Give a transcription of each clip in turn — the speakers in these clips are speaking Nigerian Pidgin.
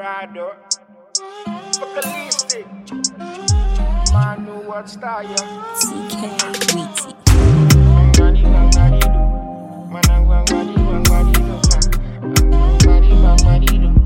Rado. Vocalistic. Man, know what's that, yeah. CK Weezy. Mangadi, mangadi, do. Manang, mangadi, mangadi, do. Ah, mangadi, mangadi, do.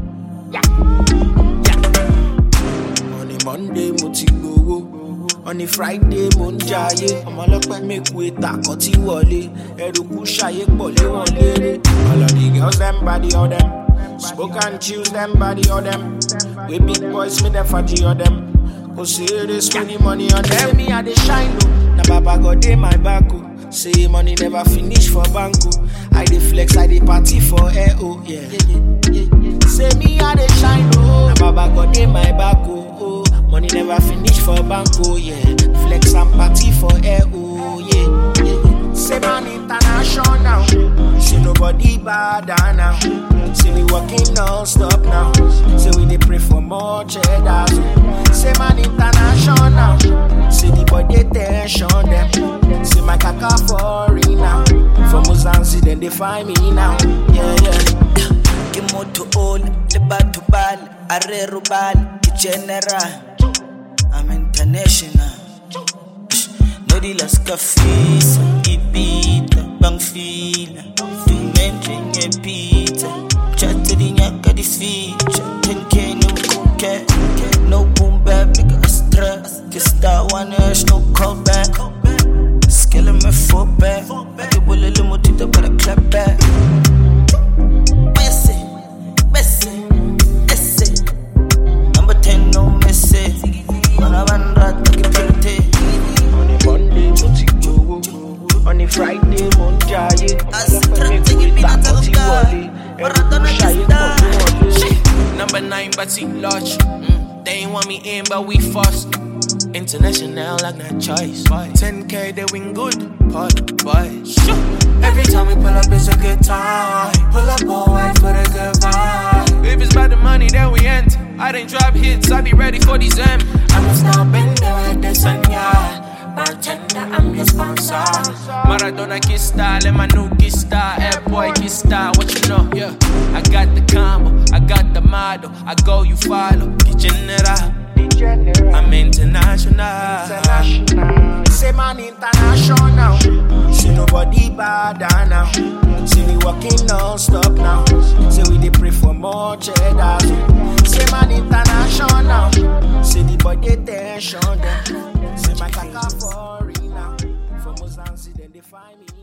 On a Monday mo ti gbowó on a Friday mo ń jayé ọmọ ọlọ́pẹ́ mẹ́kù ètà kan tí wọlé ẹrù kú ṣayé pọ̀ lé wọn léré. All of the girls, them body of them. Smoke and choose them body of them. We big boys, me them fatty of them. Go serious, spending money on them. Say me I dey shine o, na baba God dey my back o. Say money never finish for bank o. I dey flex, I dey party for air o. Yeah. Say me I dey shine o, na baba God dey my back o. Oh. Money never finish for bank o. Yeah. Flex and party for air o. Yeah. yeah. Say man international. Say nobody bad now. Say we working non-stop now. Say we dey pray for more cheddar. Say man international. Say the body tension them. Say my kaka foreign now. From Mozambique then they find me now. Yeah yeah. ke motho ole le batho bale a re robale ke general i'm international no dealers ka fisa ipita bangfila dumentle ngepizza chatte dinyaka di feature 10k no kuke no boom bap nigga a stress ke star one ash no callback skele me fall back ke bolele motho ita bara clap back Messi, Messi, Messi. Number 10, no Messi. Mana bandra taki pelte. On a Monday mo ti gbowó. On a Friday mo ń jayé. Astra Ọlọ́pẹ́ tigi mẹ́kù pina ètà kan tí taluka. wọlé. Ẹrù kú Maradona ṣayé kista. pọ̀ lé wọn léré. Number nine, but see large. Mm, they ain't want me in, but we fast. International, like not choice. 10k, they win good. Pod, boy. Every time we pull up, it's a good time. Pull up all white for the good vibe. If it's about the money, then we enter. I didn't drop hits, I be ready for these M. I'm a star bender with the sun, yeah. Bartender, I'm your sponsor. Maradona kiss style, and my new kiss style. Air boy kiss style, what you know? Yeah, I got the combo, I got the model. I go, you follow. Get general. Degenerate. I'm international. International. Say man international. Say nobody bad now. Say we working non-stop now. Say we dey pray for more cheddar. Say man international. Say the body tension them. Say my kaka foreign now. From Mozambique then they find me